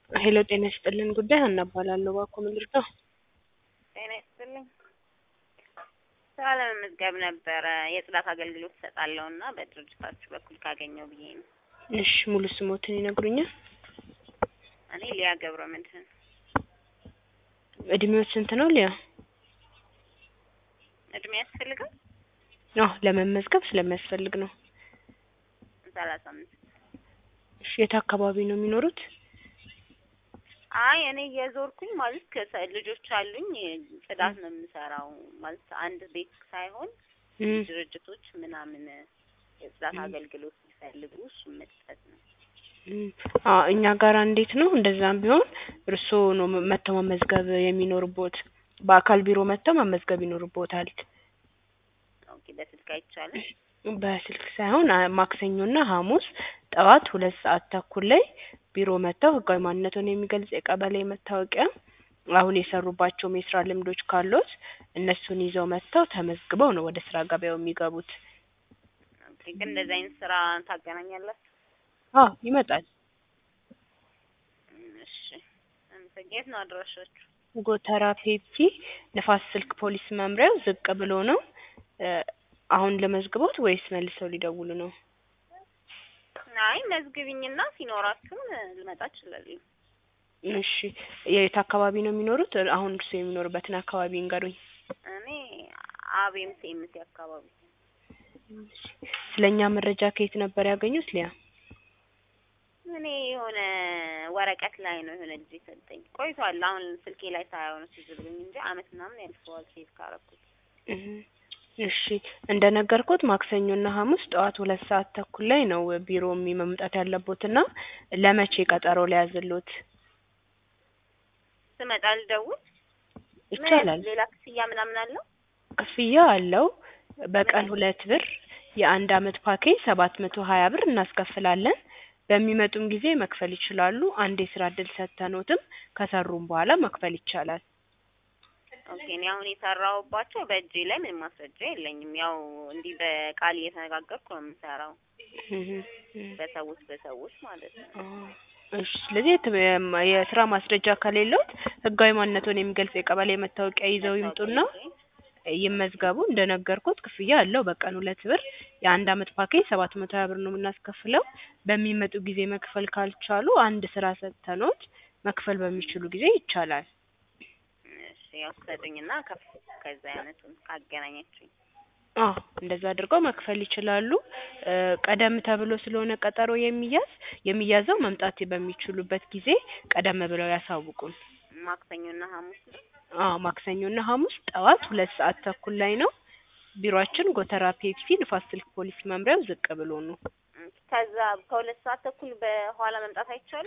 ሄሎ ጤና ይስጥልን ጉዳይ ሀና እባላለሁ። እባክዎ ምን ልርዳው? ጤና ይስጥልኝ። ስራ ለመመዝገብ ነበረ የጽዳት አገልግሎት እሰጣለሁ እና በድርጅታችሁ በኩል ካገኘው ብዬ ነው። እሺ ሙሉ ስሞትን ይነግሩኛል? እኔ ሊያ ገብረ መድህን እድሜዎት ስንት ነው ሊያ? እድሜ ያስፈልጋል? አዎ ለመመዝገብ ስለሚያስፈልግ ነው። ሰላሳ አምስት እሺ የት አካባቢ ነው የሚኖሩት? አይ እኔ እየዞርኩኝ ማለት ከሰ- ልጆች አሉኝ ጽዳት ነው የምሰራው ማለት አንድ ቤት ሳይሆን እም፣ ድርጅቶች ምናምን የጽዳት እም። አገልግሎት ሲፈልጉ እሱን መስጠት ነው። እም። አዎ እኛ ጋር እንዴት ነው እንደዛም ቢሆን እርስዎ ነው መ- መጥተው መመዝገብ የሚኖርቦት። በአካል ቢሮ መጥተው መመዝገብ ይኖርቦታል። ኦኬ በስልክ አይቻልም? በስልክ ሳይሆን አ- ማክሰኞና ሐሙስ ጠዋት ሁለት ሰዓት ተኩል ላይ ቢሮ መጥተው ህጋዊ ማንነቱን የሚገልጽ የቀበሌ መታወቂያ፣ አሁን የሰሩባቸውም የስራ ልምዶች ካሉት እነሱን ይዘው መጥተው ተመዝግበው ነው ወደ ስራ ገበያው የሚገቡት። ኦኬ ግን እንደዚህ አይነት ስራ ታገናኛላችሁ? አዎ ይመጣል። እም፣ እሺ አመሰግ- የት ነው አድራሻችሁ? ጎተራ ፔፕሲ ንፋስ ስልክ ፖሊስ መምሪያው ዝቅ ብሎ ነው። እ፣ አሁን ለመዝግቦት ወይስ መልሰው ሊደውሉ ነው? አይ መዝግቢኝና ሲኖራችሁም ልመጣ እችላለሁ። እሺ የት አካባቢ ነው የሚኖሩት? አሁን እርስዎ የሚኖሩበትን አካባቢ ይንገሩኝ። እኔ አቤም ሴምሴ አካባቢ ስለኛ መረጃ ከየት ነበር ያገኙት ሊያ? እኔ የሆነ ወረቀት ላይ ነው የሆነ ልጅ የሰጠኝ ቆይቷል። አሁን ስልኬ ላይ ሳየው ነው ትዝ ብሎኝ እንጂ አመት ምናምን ያልፈዋል ሴቭ ካረኩት። እህ፣ እሺ እንደነገርኩት ማክሰኞና ሐሙስ ጠዋት ሁለት ሰዓት ተኩል ላይ ነው ቢሮ የሚ- መምጣት ያለቦትና ለመቼ ቀጠሮ ሊያዝሎት ስመጣ ልደውል? ምን ይቻላል? ሌላ ክፍያ ምናምን አለው? ክፍያ አለው። በቀን ሁለት ብር የአንድ አመት ፓኬጅ ሰባት መቶ ሀያ ብር እናስከፍላለን። በሚመጡም ጊዜ መክፈል ይችላሉ። አንድ የስራ እድል ሰጥተኖትም ከሰሩም በኋላ መክፈል ይቻላል። ኦኬ እኔ አሁን የሰራሁባቸው በእጄ ላይ ምንም ማስረጃ የለኝም። ያው እንዲህ በቃል እየተነጋገርኩ ነው የምሰራው እህ፣ እህ። በሰዎች በሰዎች ማለት ነው። አዎ። እሺ ስለዚህ የት- የም- የስራ ማስረጃ ከሌለዎት ህጋዊ ማንነቱን የሚገልጽ የቀበሌ መታወቂያ ይዘው ይምጡና መታወቂያ ይመዝገቡ። እንደነገርኩት ክፍያ አለው። በቀን ሁለት ብር የአንድ አመት ፓኬጅ ሰባት መቶ ሀያ ብር ነው የምናስከፍለው። በሚመጡ ጊዜ መክፈል ካልቻሉ አንድ ስራ ሰጥተኖት መክፈል በሚችሉ ጊዜ ይቻላል። እሺ ያው ትሰጡኝና ከፍ ከዛ አይነቱን ካገናኛችሁኝ አዎ እንደዛ አድርገው መክፈል ይችላሉ። እ፣ ቀደም ተብሎ ስለሆነ ቀጠሮ የሚያዝ የሚያዘው መምጣት በሚችሉበት ጊዜ ቀደም ብለው ያሳውቁን። ማክሰኞና ሐሙስ ነው። አዎ ማክሰኞና ሐሙስ ጠዋት ሁለት ሰዓት ተኩል ላይ ነው። ቢሮአችን ጎተራ ፔፕሲ ንፋስ ስልክ ፖሊስ መምሪያው ዝቅ ብሎ ነው። ከዛ ከሁለት ሰዓት ተኩል በኋላ መምጣት አይቻልም?